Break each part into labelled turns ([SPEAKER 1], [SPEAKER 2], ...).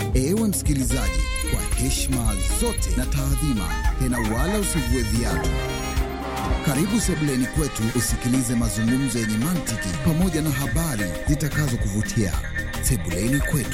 [SPEAKER 1] Ewe msikilizaji, kwa heshima zote na taadhima, tena wala usivue viatu. Karibu sebuleni kwetu usikilize mazungumzo yenye mantiki pamoja na habari zitakazokuvutia. Sebuleni kwetu.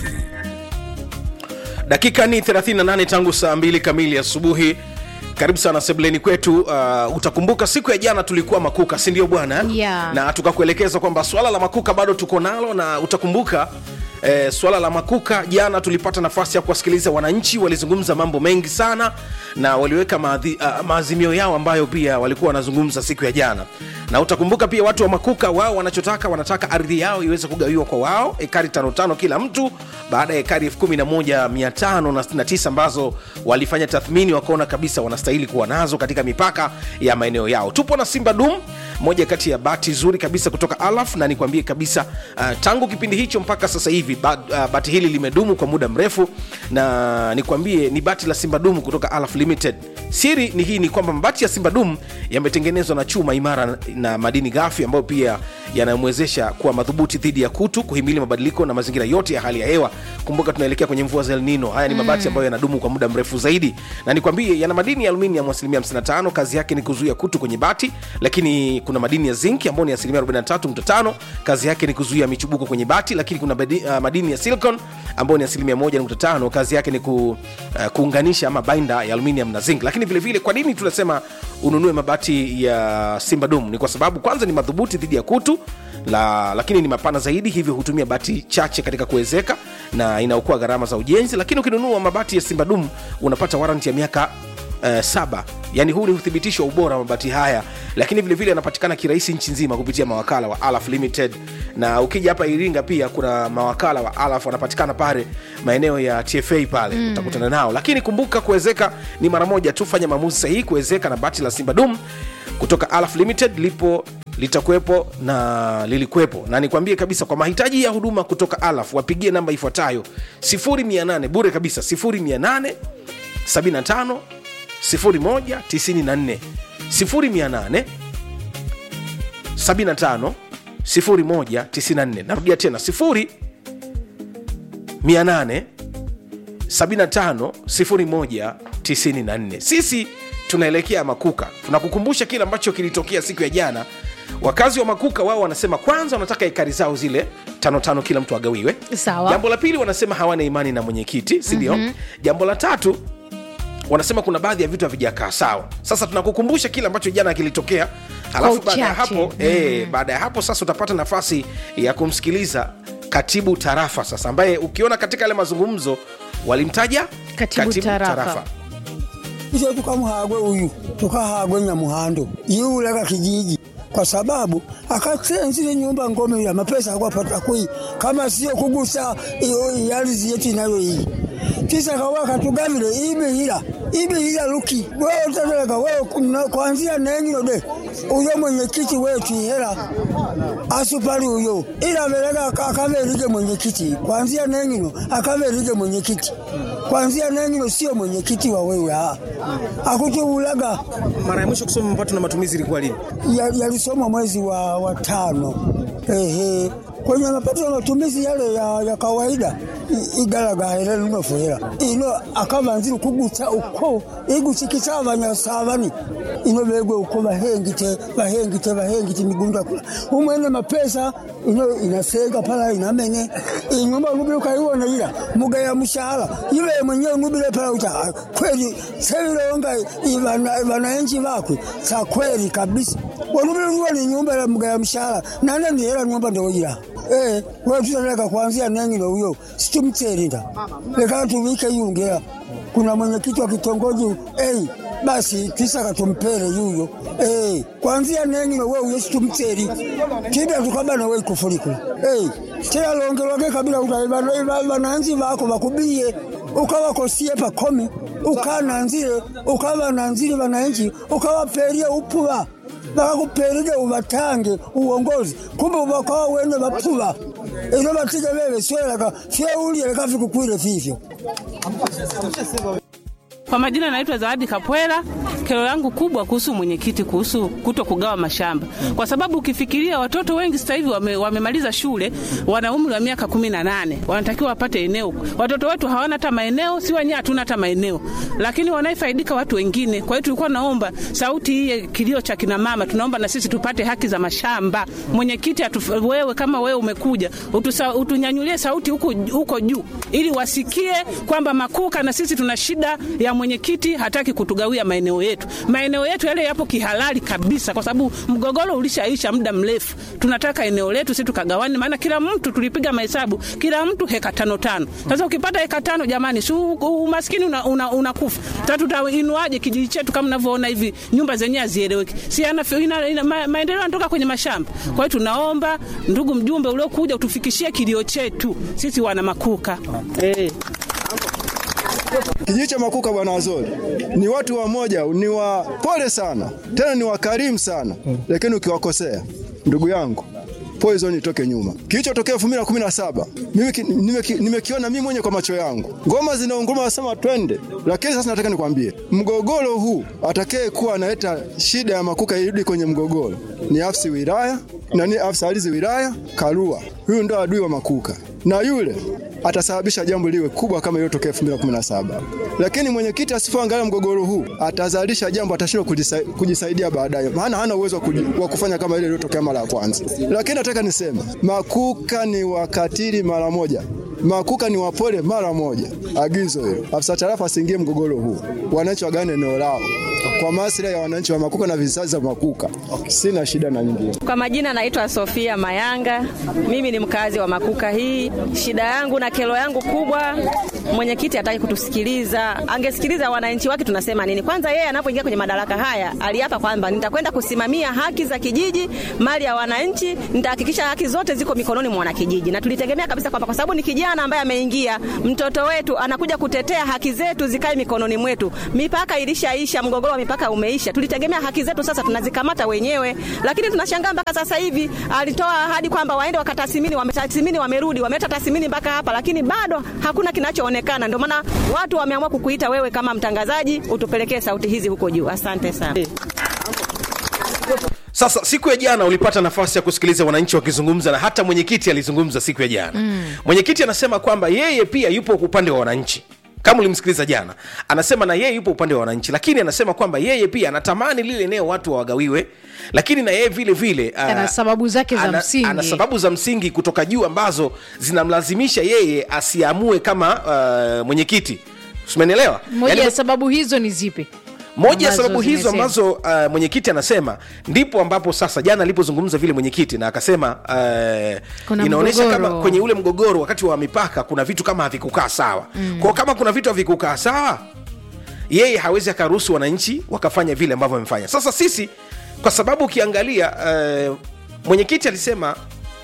[SPEAKER 2] dakika ni 38 tangu saa 2 kamili asubuhi karibu sana sebuleni kwetu uh, utakumbuka siku ya jana tulikuwa makuka si ndio bwana
[SPEAKER 3] Yeah.
[SPEAKER 2] na tukakuelekeza kwamba swala la makuka bado tuko nalo na utakumbuka Eh, swala la makuka jana tulipata nafasi ya kuwasikiliza wananchi walizungumza mambo mengi sana na waliweka maadhi, uh, maazimio yao ambayo pia walikuwa wanazungumza siku ya jana na utakumbuka pia watu wa makuka wao wanachotaka wanataka ardhi yao iweze kugawiwa kwa wao ekari tano tano kila mtu baada ya ekari elfu kumi na moja mia tano na sitini na tisa ambazo walifanya tathmini wakaona kabisa wanastahili kuwa nazo katika mipaka ya maeneo yao tupo na simba dum moja kati ya bati zuri kabisa kutoka alaf na nikwambie kabisa uh, tangu kipindi hicho mpaka sasa hivi ba, uh, bati hili limedumu kwa muda mrefu na nikwambie ni bati la simba dum kutoka alaf limited siri ni hii ni kwamba mabati ya simba dum yametengenezwa na chuma imara na madini ghafi ambayo pia yanamwezesha kuwa madhubuti dhidi ya kutu kuhimili mabadiliko na mazingira yote ya hali ya hewa kumbuka tunaelekea kwenye mvua za El Nino haya ni mabati ambayo yanadumu kwa muda mrefu zaidi na nikwambie yana madini ya aluminium asilimia 55 kazi yake ni kuzuia kutu kwenye bati lakini kuna madini ya zinc ambayo ni asilimia 43.5 kazi yake ni kuzuia michubuko kwenye bati lakini kuna badi, uh, madini ya silicon ambayo ni asilimia 1.5 kazi yake ni ku, uh, kuunganisha ama bainda ya aluminium na zinc lakini vile vile kwa nini tunasema ununue mabati ya simba dum ni kwa sababu kwanza ni madhubuti dhidi ya kutu la, lakini ni mapana zaidi hivyo hutumia bati chache katika kuwezeka na inaokoa gharama za ujenzi lakini ukinunua mabati ya simba dum unapata waranti ya miaka uh, saba yani huu ni uthibitisho wa ubora wa mabati haya lakini vilevile yanapatikana kirahisi nchi nzima kupitia mawakala wa alaf limited na ukija hapa iringa pia kuna mawakala wa alaf wanapatikana pale maeneo ya tfa pale mm. utakutana nao lakini kumbuka kuwezeka ni mara moja tu fanya maamuzi sahihi kuwezeka na bati la simba dum kutoka alaf limited lipo litakuwepo na lilikuwepo na nikwambie kabisa kwa mahitaji ya huduma kutoka alaf wapigie namba ifuatayo 8 bure kabisa 8 75 01 94 0800 75 01 94 narudia tena 0 800 75 01 94 sisi tunaelekea makuka tunakukumbusha kile ambacho kilitokea siku ya jana wakazi wa makuka wao wanasema kwanza wanataka ekari zao zile tano tano kila mtu agawiwe
[SPEAKER 3] Sawa.
[SPEAKER 2] jambo la pili wanasema hawana imani na mwenyekiti sindio mm-hmm. jambo la tatu wanasema kuna baadhi ya vitu havijakaa sawa sasa tunakukumbusha kile ambacho jana kilitokea halafu baada ya
[SPEAKER 3] uchache.
[SPEAKER 2] hapo mm. e, baada ya hapo sasa utapata nafasi ya kumsikiliza katibu tarafa sasa ambaye ukiona katika yale mazungumzo walimtaja
[SPEAKER 3] Katibu tarafa.
[SPEAKER 4] ise tukamuhagwe uyu tukahagwe nyamuhando yiulaga kijiji kwa sababu akasenzile nyumba ngome ya mapesa akwapata kui kama sio kugusa iyo ardhi yetu inayo hii kisa kawa katugavile ibihila ibihila luki wewe utadeleka wewe kuna- kuanzia nengino de uyo mwenyekiti wetu hela asupali uyo ila velega akaverige mwenyekiti kuanzia nengino akaverige mwenyekiti kuanzia nengino sio mwenyekiti wa wewe ah. akutuulaga
[SPEAKER 2] mara ya mwisho kusoma mapato na matumizi ilikuwa lini
[SPEAKER 4] ya- yalisomwa mwezi wa, wa tano ehe kwenye mapato ya matumizi yale ya, ya kawaida i- igalagahela linofuhela ino akavanzile kugusa uko igusikisa abanyasabani ino begwe uko bahengite bahengite bahengite migunda kula umwene mapesa ino inasenga pala inamene inyumba ngubile ukaiwona ila mugaya mshahara iwe mwenyewe ngubile pala uta "Ah, kweli sevilonga vananchi vakwe sa kweli kabisa wanubile nguwa ni nyumba ya mugaya mshahara nane ni hela nyumba ndowoyila Eh, wewe tutaleka kuanzia nengino huyo situmterinda leka tuvike yungea kuna mwenyekiti wa kitongoji hey, basi tisaka tumpere yuyo hey, kuanzia nengino we uyo situmteri tida tukabana we kufurikula hey, tena longelwake kabila uta vananzi vako vakubiye ukawakosie pakomi ukananzile ukavananzile vananchi ukawaperie upuva vakakuperike uvatange uongozi kumbe uvakawa wene vapuva ino vatige veve swelaka fyeulie lekafikukwile vivyo
[SPEAKER 5] Kwa majina naitwa Zawadi Kapwela,
[SPEAKER 3] kero yangu kubwa kuhusu mwenyekiti, kuhusu kuto kugawa mashamba, kwa sababu ukifikiria watoto wengi sasa hivi wame, wamemaliza shule, wana umri wa miaka kumi na nane, wanatakiwa wapate eneo. Watoto wetu hawana hata maeneo, si wenyewe hatuna hata maeneo, lakini wanaifaidika watu wengine. Kwa hiyo tulikuwa naomba sauti hii kilio cha kina mama, tunaomba na sisi tupate haki za mashamba. Mwenyekiti, atu- wewe kama wewe umekuja utusa, utunyanyulie sauti huko huko juu, ili wasikie kwamba Makuka na sisi tuna shida ya mwenyekiti, hataki kutugawia maeneo yetu. Maeneo yetu yale yapo kihalali kabisa, kwa sababu mgogoro ulishaisha muda mrefu. Tunataka eneo letu sisi tukagawane, maana kila mtu tulipiga mahesabu, kila mtu heka tano tano. Sasa ukipata heka tano, jamani, si u- umaskini unakufa una, una unakufa. Sasa tutainuaje kijiji chetu kama mnavyoona hivi, nyumba zenyewe hazieleweki, si ana, ina, ina, ma, maendeleo yanatoka kwenye mashamba. Kwa hiyo tunaomba ndugu mjumbe uliokuja utufikishie kilio chetu sisi wana Makuka eh.
[SPEAKER 5] Kijiji cha Makuka bwana Wazori ni watu wamoja, ni wapole sana, tena ni wakarimu sana, lakini ukiwakosea ndugu yangu poison itoke nyuma. Kilichotokea 2017 mimi ki- nimeki- nimekiona mimi mwenye kwa macho yangu, ngoma zinaunguruma, wasema twende. Lakini sasa nataka nikwambie, mgogoro huu atakaye kuwa analeta shida ya Makuka irudi kwenye mgogoro ni afisa wilaya na ni afisa ardhi wilaya Karua. Huyu ndo adui wa Makuka na yule atasababisha jambo liwe kubwa kama iliyotokea 2017. Lakini mwenyekiti asipoangalia mgogoro huu atazalisha jambo atashindwa kujisa, kujisaidia baadaye, maana hana uwezo wa kuji- wa kufanya kama ile iliyotokea mara ya kwanza. Lakini nataka niseme Makuka ni wakatili mara moja. Makuka ni wapole mara moja. Agizo hilo, afisa tarafa asiingie mgogoro huu, wananchi wagawane eneo lao kwa maslahi ya wananchi wa Makuka na vizazi vya Makuka. Sina shida na nyingine.
[SPEAKER 6] Kwa majina naitwa Sofia Mayanga, mimi ni mkazi wa Makuka hii. Shida yangu na kero yangu kubwa, mwenyekiti hataki kutusikiliza. Angesikiliza wananchi wake tunasema nini. Kwanza yeye anapoingia kwenye madaraka haya aliapa kwamba nitakwenda kusimamia haki za kijiji, mali ya wananchi, nitahakikisha haki zote ziko mikononi mwa wanakijiji, na tulitegemea kabisa kwamba kwa sababu ni kijana ambaye ameingia, mtoto wetu anakuja kutetea haki zetu zikae mikononi mwetu. Mipaka ilishaisha, mgogoro wa mipaka umeisha. Tulitegemea haki zetu sasa tunazikamata wenyewe, lakini tunashangaa mpaka sasa hivi alitoa ahadi kwamba waende wakatathmini, wametathmini, wamerudi, wameleta tathmini mpaka hapa, lakini bado hakuna kinachoonekana. Ndio maana watu wameamua kukuita wewe kama mtangazaji, utupelekee sauti hizi huko juu. Asante sana.
[SPEAKER 2] Sasa siku ya jana ulipata nafasi ya kusikiliza wananchi wakizungumza, na hata mwenyekiti alizungumza siku ya jana mm. Mwenyekiti anasema kwamba yeye pia yupo upande wa wananchi kama ulimsikiliza jana, anasema na yeye yupo upande wa wananchi, lakini anasema kwamba yeye pia anatamani lile eneo watu wawagawiwe, lakini na yeye vile vile uh,
[SPEAKER 7] Ana sababu zake za
[SPEAKER 2] ana,
[SPEAKER 7] msingi.
[SPEAKER 2] ana sababu za msingi kutoka juu ambazo zinamlazimisha yeye asiamue kama uh, mwenyekiti. Umenielewa?
[SPEAKER 7] moja
[SPEAKER 2] Yaani-
[SPEAKER 7] ya sababu hizo ni zipi
[SPEAKER 2] moja ya
[SPEAKER 7] ambazo
[SPEAKER 2] sababu hizo
[SPEAKER 7] zimesema?
[SPEAKER 2] ambazo uh, mwenyekiti anasema ndipo ambapo sasa jana alipozungumza vile mwenyekiti na akasema uh,
[SPEAKER 7] Kuna
[SPEAKER 2] inaonyesha
[SPEAKER 7] mgogoro.
[SPEAKER 2] kama kwenye ule mgogoro wakati wa mipaka kuna vitu kama havikukaa sawa mm. kwao kama kuna vitu havikukaa sawa yeye hawezi akaruhusu wananchi wakafanya vile ambavyo wamefanya sasa sisi kwa sababu ukiangalia uh, mwenyekiti alisema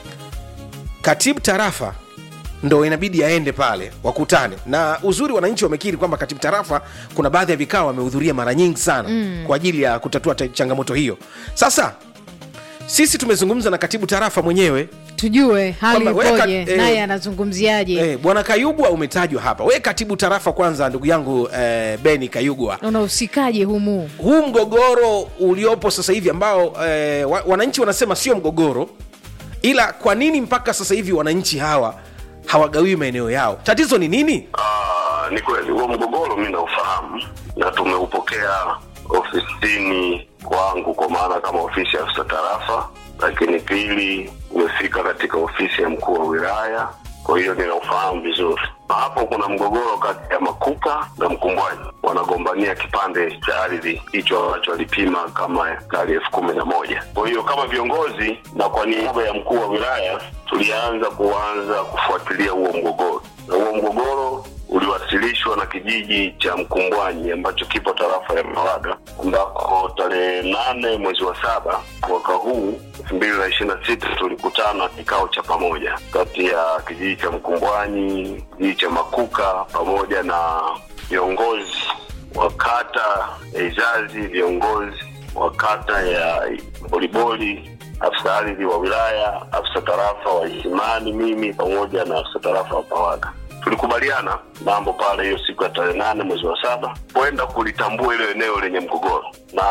[SPEAKER 2] katibu tarafa ndo inabidi aende pale wakutane na uzuri wananchi wamekiri kwamba katibu tarafa kuna baadhi ya vikao wamehudhuria mara nyingi sana mm. kwa ajili ya kutatua ta- changamoto hiyo sasa sisi tumezungumza na katibu tarafa mwenyewe
[SPEAKER 7] tujue hali
[SPEAKER 2] Kwamba weka-
[SPEAKER 7] ipoje
[SPEAKER 2] eh,
[SPEAKER 7] naye anazungumziaje
[SPEAKER 2] eh, bwana kayugwa umetajwa hapa we katibu tarafa kwanza ndugu yangu eh, beni kayugwa
[SPEAKER 7] unahusikaje humu
[SPEAKER 2] huu mgogoro uliopo sasa hivi ambao eh, wa, wananchi wanasema sio mgogoro ila kwa nini mpaka sasa hivi wananchi hawa hawagawiwi maeneo yao tatizo ni nini
[SPEAKER 8] Ah, ni kweli huo mgogoro mi naufahamu na tumeupokea ofisini kwangu kwa maana kama ofisi ya afisa tarafa lakini pili umefika katika ofisi ya mkuu wa wilaya kwa hiyo ninaufahamu vizuri Na hapo kuna mgogoro kati ya makuka na mkumbwaji wanagombania kipande cha ardhi hicho ambacho alipima kama kali elfu kumi na moja kwa hiyo kama viongozi na kwa niaba ya mkuu wa wilaya tulianza kuanza kufuatilia huo mgogoro na huo mgogoro uliwasilishwa na kijiji cha Mkumbwanyi ambacho kipo tarafa ya Mawaga, ambako tarehe nane mwezi wa saba mwaka huu elfu mbili na ishirini na sita tulikutana kikao cha pamoja kati ya kijiji cha Mkumbwanyi, kijiji cha Makuka pamoja na viongozi wa kata ya Izazi, viongozi wa kata ya Boliboli, afisa ardhi wa wilaya, afisa tarafa wa Isimani, mimi pamoja na afisa tarafa wa Pawaga tulikubaliana mambo pale hiyo siku ya tarehe nane mwezi wa saba kwenda kulitambua hilo eneo lenye mgogoro, na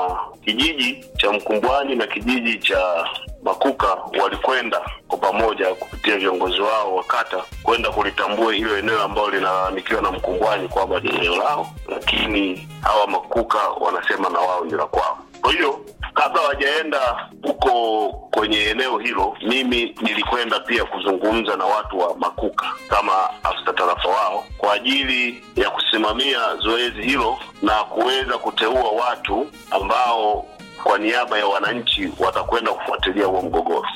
[SPEAKER 8] kijiji cha Mkumbwani na kijiji cha Makuka walikwenda kwa pamoja kupitia viongozi wao wa kata kwenda kulitambua hilo eneo ambalo linalalamikiwa na Mkumbwani kwamba ni eneo lao, lakini hawa Makuka wanasema na wao ni la kwao. Kwa hiyo kabla hawajaenda huko kwenye eneo hilo, mimi nilikwenda pia kuzungumza na watu wa Makuka kama afisa tarafa wao kwa ajili ya kusimamia zoezi hilo na kuweza kuteua watu ambao kwa niaba ya wananchi watakwenda kufuatilia huo mgogoro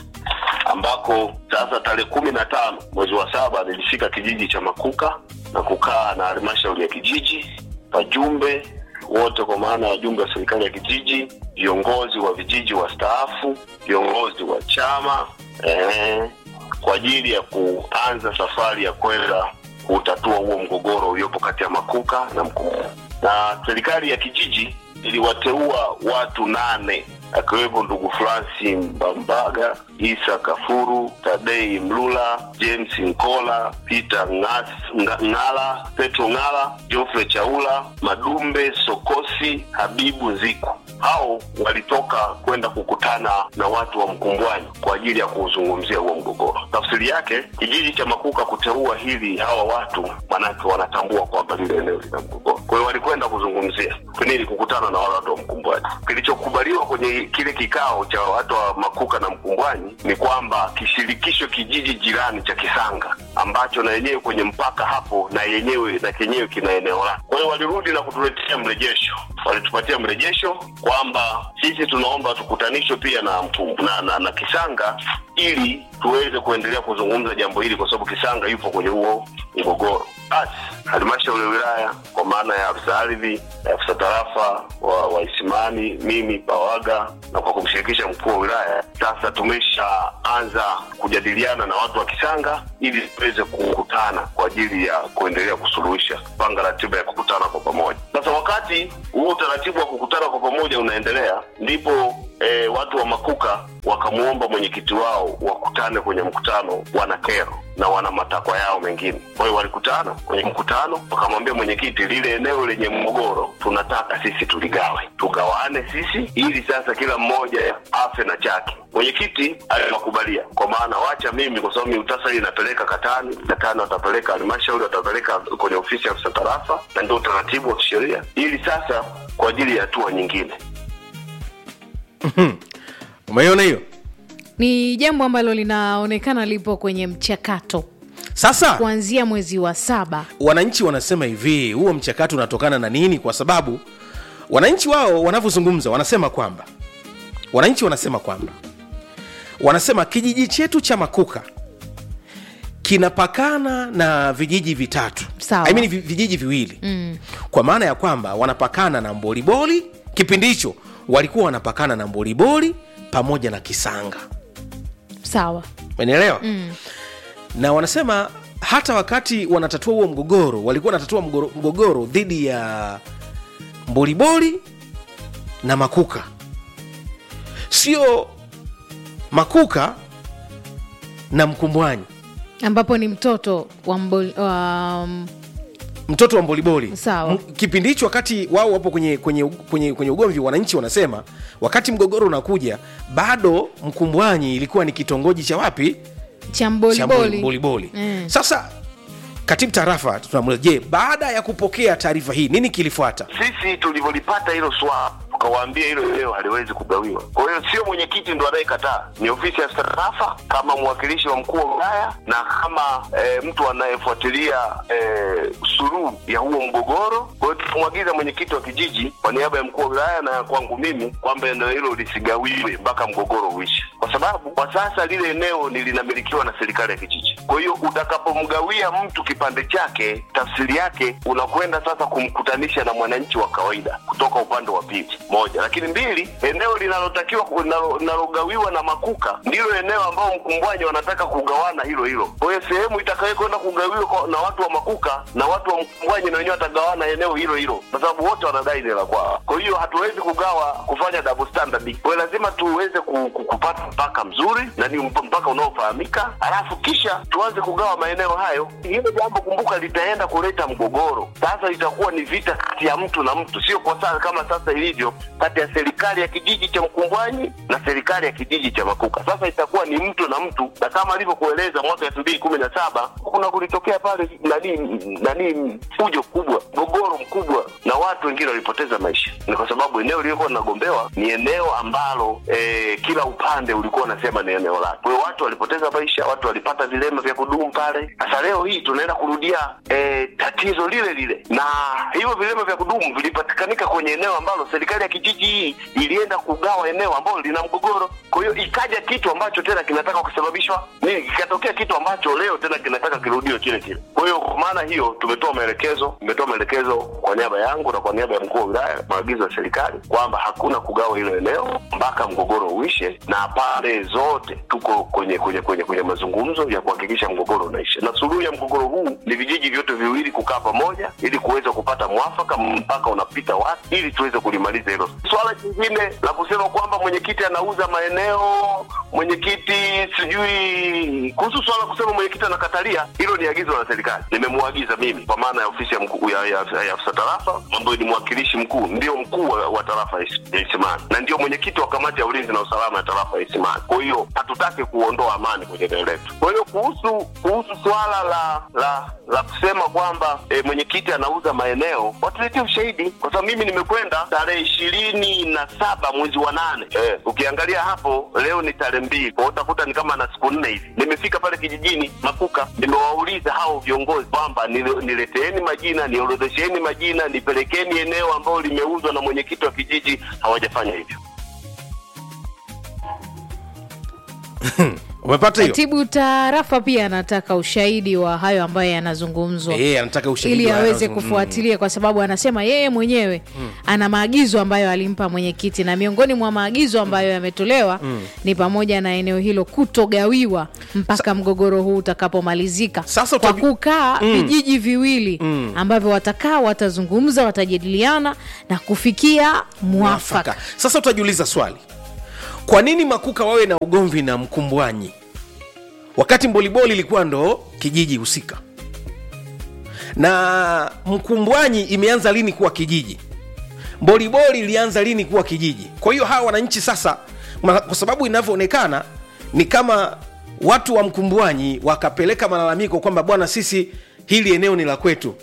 [SPEAKER 8] ambako sasa tarehe kumi na tano mwezi wa saba nilifika kijiji cha Makuka na kukaa na halmashauri ya kijiji, wajumbe wote, kwa maana ya wajumbe wa serikali ya kijiji, viongozi wa vijiji wastaafu, viongozi wa chama eh, kwa ajili ya kuanza safari ya kwenda kutatua huo mgogoro uliopo kati ya Makuka na Mkumbwani. Na serikali ya kijiji iliwateua watu nane akiwepo ndugu Franci Mbambaga, Isa Kafuru, Tadei Mlula, James Nkola, Peter Ngas- Nga- Ngala, Petro Ngala, Geoffrey Chaula, Madumbe Sokosi, Habibu Nziku. Hao walitoka kwenda kukutana na watu wa Mkumbwani kwa ajili ya kuuzungumzia huo mgogoro. Tafsiri yake kijiji cha Makuka kuteua hili hawa watu, manake wanatambua kwamba lile eneo lina mgogoro. Kwa hiyo walikwenda kuzungumzia nini, kukutana na wale watu wa Mkumbwani. Kilichokubaliwa kwenye kile kikao cha watu wa Makuka na Mkumbwani ni kwamba kishirikisho kijiji jirani cha Kisanga ambacho na yenyewe kwenye mpaka hapo na yenyewe na kenyewe kina eneo lake. Kwa hiyo walirudi na kutuletea mrejesho, walitupatia mrejesho kwamba sisi tunaomba tukutanishwe pia na, mkum, na, na, na Kisanga ili tuweze kuendelea kuzungumza jambo hili, kwa sababu Kisanga yupo kwenye huo mgogoro. Basi halmashauri ya wilaya kwa maana ya afisa ardhi, afisa tarafa wa, wa Isimani, mimi Pawaga na kwa kumshirikisha mkuu wa wilaya, sasa tumeshaanza kujadiliana na watu wa Kisanga ili tuweze kukutana kwa ajili ya kuendelea kusuluhisha, panga ratiba ya kukutana kwa pamoja. Sasa wakati huo utaratibu wa kukutana kwa pamoja unaendelea, ndipo e, watu wa Makuka wakamwomba mwenyekiti wao wakutane kwenye mkutano, wana kero na wana matakwa yao mengine. Kwa hiyo walikutana kwenye mkutano, wakamwambia mwenyekiti, lile eneo lenye mgogoro tunataka sisi tuligawe, tugawane sisi, ili sasa kila mmoja afe na chake. Mwenyekiti aliwakubalia, kwa maana wacha mimi, kwa sababu miutasari inapeleka Katani, Katani watapeleka halmashauri, watapeleka kwenye ofisi ya afisa tarafa, na ndio utaratibu wa kisheria, ili sasa kwa ajili ya hatua nyingine
[SPEAKER 2] umeiona hiyo
[SPEAKER 7] ni jambo ambalo linaonekana lipo kwenye mchakato
[SPEAKER 2] sasa
[SPEAKER 7] kuanzia mwezi wa saba
[SPEAKER 2] wananchi wanasema hivi huo mchakato unatokana na nini kwa sababu wananchi wao wanavyozungumza wanasema kwamba wananchi wanasema kwamba wanasema kijiji chetu cha makuka kinapakana na vijiji vitatu
[SPEAKER 7] Sawa.
[SPEAKER 2] I mean, vi- vijiji viwili mm. kwa maana ya kwamba wanapakana na mboliboli kipindi hicho walikuwa wanapakana na mboliboli pamoja na kisanga
[SPEAKER 7] sawa
[SPEAKER 2] umenielewa mm. na wanasema hata wakati wanatatua huo mgogoro walikuwa wanatatua mgogoro, mgogoro dhidi ya mboliboli na makuka sio makuka na mkumbwanyi
[SPEAKER 7] ambapo ni mtoto wa mbol, wa,
[SPEAKER 2] mtoto wa mboliboli
[SPEAKER 7] Sawa.
[SPEAKER 2] M- kipindi hicho wakati wao wapo kwenye, kwenye, kwenye, kwenye ugomvi wananchi wanasema wakati mgogoro unakuja bado mkumbwanyi ilikuwa ni kitongoji cha wapi
[SPEAKER 7] cha
[SPEAKER 2] cha
[SPEAKER 7] mboliboli
[SPEAKER 2] mboliboli
[SPEAKER 7] Mm.
[SPEAKER 2] sasa katibu tarafa tunamuuliza je baada ya kupokea taarifa hii nini kilifuata
[SPEAKER 8] sisi tulivyolipata hilo swala tukawaambia hilo eneo haliwezi kugawiwa. Kwa hiyo sio mwenyekiti ndo anayekataa, ni ofisi ya tarafa kama mwakilishi wa mkuu wa wilaya na kama e, mtu anayefuatilia e, suluhu ya huo mgogoro. Kwa hiyo tukamwagiza mwenyekiti wa kijiji kwa niaba ya mkuu wa wilaya na kwangu mimi kwamba eneo hilo lisigawiwe mpaka mgogoro uishe, kwa sababu kwa sasa lile eneo ni linamilikiwa na serikali ya kijiji. Kwa hiyo utakapomgawia mtu kipande chake, tafsiri yake unakwenda sasa kumkutanisha na mwananchi wa kawaida kutoka upande wa pili, moja. Lakini mbili, eneo linalotakiwa ku- linalo- linalogawiwa na makuka ndilo eneo ambao mkumbwanyi wanataka kugawana hilo hilo. Kwa hiyo sehemu itakayokwenda kugawiwa kwa- na watu wa makuka na watu wa mkumbwanyi na wenyewe watagawana eneo hilo hilo, kwa sababu wote wanadai ni la kwao. Kwa hiyo hatuwezi kugawa kufanya double standard ardhi. Kwa hiyo lazima tuweze ku, ku, kupata mpaka mzuri na ni mp- mpaka unaofahamika, alafu kisha tuanze kugawa maeneo hayo. Hilo jambo kumbuka, litaenda kuleta mgogoro. Sasa itakuwa ni vita kati ya mtu na mtu, sio kwa sasa kama sasa ilivyo kati ya serikali ya kijiji cha Mkumbwanyi na serikali ya kijiji cha Makuka. Sasa itakuwa ni mtu na mtu, na kama alivyokueleza mwaka elfu mbili kumi na saba kuna kulitokea pale nani nani fujo kubwa, mgogoro mkubwa, na watu wengine walipoteza maisha. Ni kwa sababu eneo lilikuwa linagombewa ni eneo ambalo eh, kila upande ulikuwa unasema ni eneo lake. Kwa hiyo watu walipoteza maisha, watu walipata vilema vya kudumu pale. Sasa leo hii tunaenda kurudia eh, tatizo lile lile, na hivyo vilema vya kudumu vilipatikanika kwenye eneo ambalo serikali ya kijiji hii ilienda kugawa eneo ambalo lina mgogoro. Kwa hiyo ikaja kitu ambacho tena kinataka kusababishwa nini, kikatokea kitu ambacho leo tena kinataka kirudiwe kile kile. Kwa hiyo kwa maana hiyo tumetoa maelekezo, tumetoa maelekezo kwa niaba yangu na kwa niaba ya mkuu wa wilaya, maagizo ya serikali kwamba hakuna kugawa hilo eneo mpaka mgogoro uishe, na pande zote tuko kwenye kwenye kwenye kwenye mazungumzo ya kuhakikisha mgogoro unaisha, na suluhu ya mgogoro huu ni vijiji vyote viwili kukaa pamoja ili kuweza kupata mwafaka mpaka unapita wapi, ili tuweze kulimaliza hilo. Swala jingine la kusema kwamba mwenyekiti anauza maeneo, mwenyekiti sijui kuhusu swala la kusema mwenyekiti anakatalia, hilo ni agizo la serikali, nimemwagiza mimi kwa maana ya ofisi ya mkuu ya, ya, ya, ya afisa tarafa ambayo ni mwakilishi mkuu, ndio mkuu wa, wa tarafa ya Is- ya Isimani na ndio mwenyekiti wa kamati ya ulinzi na usalama ya tarafa ya Isimani. Kwa hiyo hatutaki kuondoa amani kwenye eneo letu. Kwa hiyo kuhusu kuhusu swala la la la kusema kwamba e, mwenyekiti anauza maeneo, watuletee ushahidi, kwa sababu mimi nimekwenda tarehe ishirini na saba mwezi wa nane. E, ukiangalia hapo leo ni tarehe mbili, kwa hiyo utakuta ni kama na siku nne hivi. Nimefika pale kijijini Makuka, nimewauliza hao viongozi kwamba nile- nileteeni majina, niorodhesheni majina, nipelekeni eneo ambalo limeuzwa na mwenyekiti wa kijiji. Hawajafanya hivyo.
[SPEAKER 2] umepata hiyo
[SPEAKER 7] katibu tarafa pia anataka ushahidi wa hayo ambayo yanazungumzwa
[SPEAKER 2] Eh, anataka ushahidi
[SPEAKER 7] ili
[SPEAKER 2] wa
[SPEAKER 7] aweze
[SPEAKER 2] yanazungum-
[SPEAKER 7] kufuatilia kwa sababu anasema yeye mwenyewe ana maagizo ambayo alimpa mwenyekiti na miongoni mwa maagizo ambayo yametolewa ni pamoja na eneo hilo kutogawiwa mpaka mgogoro huu utakapomalizika
[SPEAKER 2] Sasa
[SPEAKER 7] kwa
[SPEAKER 2] utaji-
[SPEAKER 7] kukaa vijiji viwili ambavyo watakaa watazungumza watajadiliana na kufikia mwafaka
[SPEAKER 2] mwafaka sasa utajiuliza swali kwa nini makuka wawe na ugomvi na mkumbwanyi wakati mboliboli ilikuwa ndo kijiji husika na mkumbwanyi imeanza lini kuwa kijiji mboliboli ilianza lini kuwa kijiji kwa hiyo hawa wananchi sasa ma- kwa sababu inavyoonekana ni kama watu wa mkumbwanyi wakapeleka malalamiko kwamba bwana sisi hili eneo ni la kwetu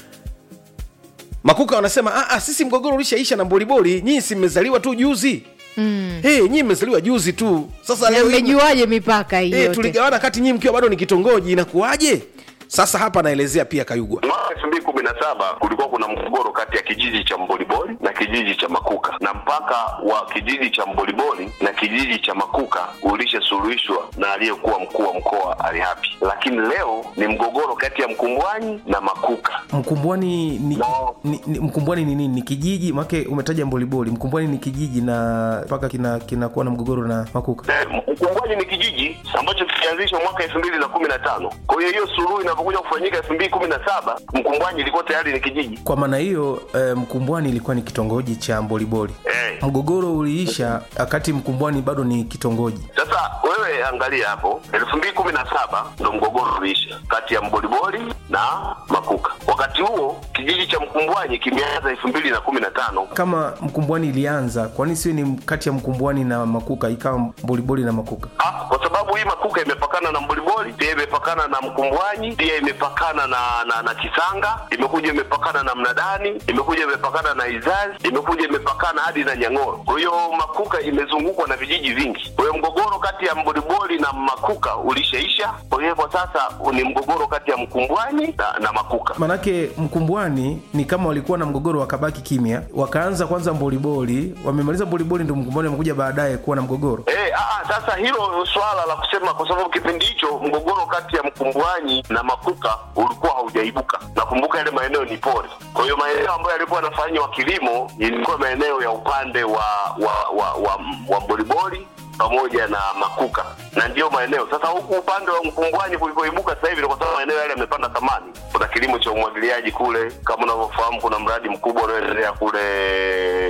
[SPEAKER 2] makuka wanasema "Ah, ah, sisi mgogoro ulishaisha na mboliboli nyii si mmezaliwa tu juzi mm. hey, nyii mmezaliwa juzi tu sasa
[SPEAKER 7] Na
[SPEAKER 2] leo hii-
[SPEAKER 7] mmejuaje mipaka hii
[SPEAKER 2] Eh,
[SPEAKER 7] yote
[SPEAKER 2] tuligawana kati nyii mkiwa bado ni kitongoji inakuwaje sasa hapa anaelezea pia kayugwa
[SPEAKER 8] Mwaka elfu mbili kumi na saba kulikuwa kuna mgogoro kati ya kijiji cha Mboliboli na kijiji cha Makuka, na mpaka wa kijiji cha Mboliboli na kijiji cha Makuka ulishasuluhishwa na aliyekuwa mkuu wa mkoa Ali Hapi, lakini leo ni mgogoro kati ya Mkumbwanyi na Makuka.
[SPEAKER 9] mkumbwani ni,
[SPEAKER 8] No.
[SPEAKER 9] ni, ni mkumbwani ni nini ni kijiji make umetaja mboliboli mkumbwani ni kijiji na mpaka kinakuwa kina kinakuwa na mgogoro na makuka
[SPEAKER 8] Eh, Mkumbwanyi ni kijiji ambacho kilianzishwa mwaka elfu mbili na kumi na tano. Kwa hiyo hiyo suluhu inapokuja kufanyika elfu mbili kumi na saba Mkumbwanyi ilikuwa tayari ni kijiji.
[SPEAKER 9] kwa maana hiyo eh, mkumbwani ilikuwa ni kitongoji cha mboliboli
[SPEAKER 8] Eh.
[SPEAKER 9] mgogoro uliisha wakati mkumbwani bado ni kitongoji
[SPEAKER 8] Sasa wewe angalia hapo, elfu mbili kumi na saba ndo mgogoro uliisha kati ya Mboliboli na Makuka. Wakati huo kijiji cha Mkumbwanyi kimeanza elfu mbili na kumi na tano.
[SPEAKER 9] kama mkumbwani ilianza kwani siwe ni kati ya mkumbwani na makuka ikawa mboliboli na makuka
[SPEAKER 8] Ah, kwa sababu hii Makuka imepakana na Mboliboli, pia imepakana na Mkumbwanyi, pia imepakana na, na, na Kisanga, imekuja imepakana na Mnadani, imekuja imepakana na Izazi, imekuja imepakana hadi na Nyang'oro. Kwa hiyo Makuka imezungukwa na vijiji vingi. Kwa hiyo mgogoro kati ya Mboliboli na Makuka ulishaisha. Kwa hiyo kwa sasa ni mgogoro kati ya Mkumbwanyi na, na Makuka.
[SPEAKER 9] manake mkumbwani ni kama walikuwa na mgogoro wakabaki kimya wakaanza kwanza mboliboli wamemaliza mboliboli ndo mkumbwani wamekuja baadaye kuwa na mgogoro
[SPEAKER 8] Eh, ah, ah, sasa hilo swala la kusema, kwa sababu kipindi hicho mgogoro kati ya Mkumbwanyi na Makuka ulikuwa haujaibuka. Nakumbuka yale maeneo ni pori, kwa hiyo maeneo ambayo yalikuwa yanafanywa kilimo ilikuwa maeneo ya upande wa wa wa, wa, wa Mboliboli pamoja na Makuka, na ndiyo maeneo sasa. Huku upande wa Mkumbwanyi kulikoibuka sasa hivi ni kwa sababu maeneo yale yamepanda thamani. Kuna kilimo cha umwagiliaji kule, kama unavyofahamu, kuna mradi mkubwa unaoendelea kule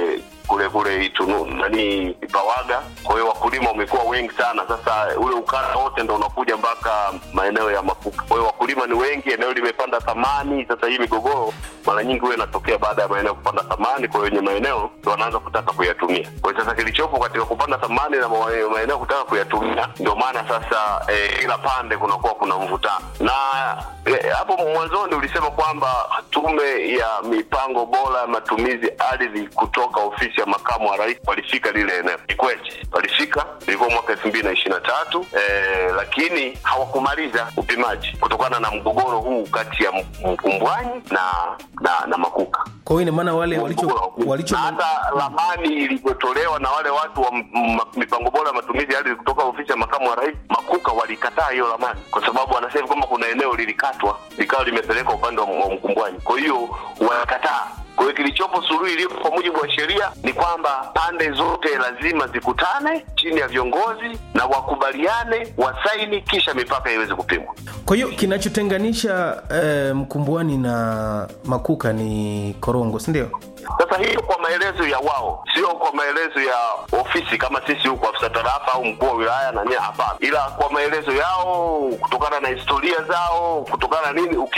[SPEAKER 8] kule kule Itunu nani Ipawaga. Kwa hiyo wakulima wamekuwa wengi sana. Sasa ule ukanda wote ndo unakuja mpaka maeneo ya Makuka. Kwa hiyo wakulima ni wengi, eneo limepanda thamani. Sasa hii migogoro mara nyingi huwa inatokea baada ya maeneo kupanda thamani, kwa hiyo wenye maeneo ndo wanaanza kutaka kuyatumia. Kwa hiyo sasa kilichopo katika kupanda thamani na ma- maeneo kutaka kuyatumia, ndio maana sasa eh, kila pande kunakuwa kuna mvutano na eh, hapo mwanzoni ulisema kwamba tume ya mipango bora ya matumizi ardhi kutoka ofisi ya makamu wa rais walifika lile eneo. Ni kweli walifika, ilikuwa mwaka elfu mbili na ishirini na tatu eh, lakini hawakumaliza upimaji kutokana na mgogoro huu kati ya M- Mkumbwanyi na na, na Makuka
[SPEAKER 9] kwa hiyo ina maana wale walicho walicho
[SPEAKER 8] na hata ramani ilivyotolewa na wale watu wa m- m- mipango bora ya matumizi ya ardhi kutoka ofisi ya makamu wa rais Makuka walikataa hiyo ramani, kwa sababu wanasema kwamba kuna eneo lilikatwa likawa limepelekwa upande wa, wa Mkumbwanyi, kwa hiyo walikataa. Kwa hiyo kilichopo suluhu iliyopo kwa mujibu wa sheria ni kwamba pande zote lazima zikutane chini ya viongozi na wakubaliane, wasaini, kisha mipaka iweze kupimwa.
[SPEAKER 9] kwa hiyo kinachotenganisha eh, mkumbwani na makuka ni korongo si ndio
[SPEAKER 8] Sasa hiyo kwa maelezo ya wao, sio kwa maelezo ya ofisi kama sisi huko afisa tarafa au mkuu wa wilaya na nia, hapana, ila kwa maelezo yao, kutokana na historia zao, kutokana na nini, uki